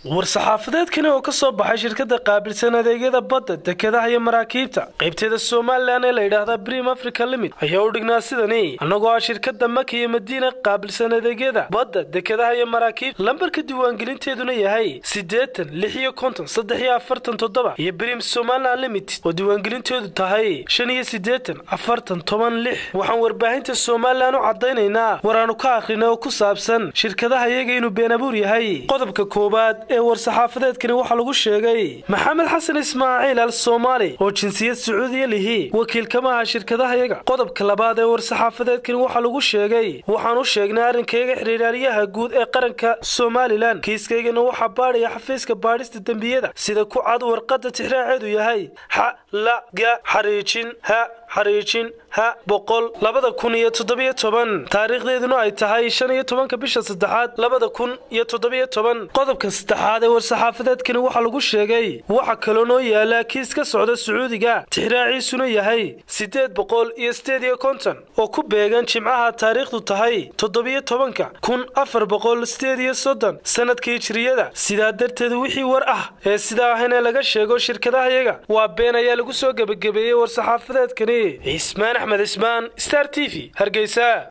war-saxaafadeedkani oo ka soo baxay shirkadda qaabilsan adeegyada badda dekedaha iyo maraakiibta qaybteeda somalilan ee la yidhaahda brim africa limit ayaa u dhignaa sidani annagoo ah shirkadda maka iyo madiina qaabilsan adeegyada badda dekedaha iyo maraakiibta lambarka diiwaangelinteeduna yahay siddeetan lix iyo konton saddex iyo afartan toddoba iyo brim somalilan limited oo diiwaangelinteedu tahay shan iyo siddeetan afartan toban lix waxaan warbaahinta somalilan u caddaynaynaa war aanu ka akhrina oo ku saabsan shirkadaha iyaga inuu been abuur yahay qodobka koowaad ee war-saxaafadeedkani waxaa lagu sheegay maxamed xasan ismaaciil al soomaali oo jinsiyad sacuudiya lihi wakiil kama aha shirkadaha yaga qodobka labaad ee war-saxaafadeedkani waxaa lagu sheegay waxaan u sheegnay arrinkayga xiriiraalyaha guud ee qaranka somalilan kiiskaygana waxaa baadhaya xafiiska baadhista dembiyada sida ku cad warqadda tixraaceedu yahay xa la ga xariijin ha xariijin ha boqol labada kun iyo toddobiyo toban taariikhdeeduna ay tahay shan iyo tobanka bisha saddexaad labada kun iyo toddobiyo toban qodobka saddexaad ee war-saxaafadeedkani waxaa lagu sheegay waxa kaloo noo yaala kiis ka socda sacuudiga tixraaciisuna yahay siddeed boqol iyo siddeed iyo konton oo ku beegan jimcaha taariikhdu tahay toddobiyo tobanka kun afar boqol siddeed iyo soddon sanadkii jiriyada sidaa darteed wixii war ah ee sidaa ahayna laga sheego shirkadahayaga waa been ayaa lagu soo gebagabeeyey war-saxaafadeedkani cismaan axmed cismaan star t v hargeysa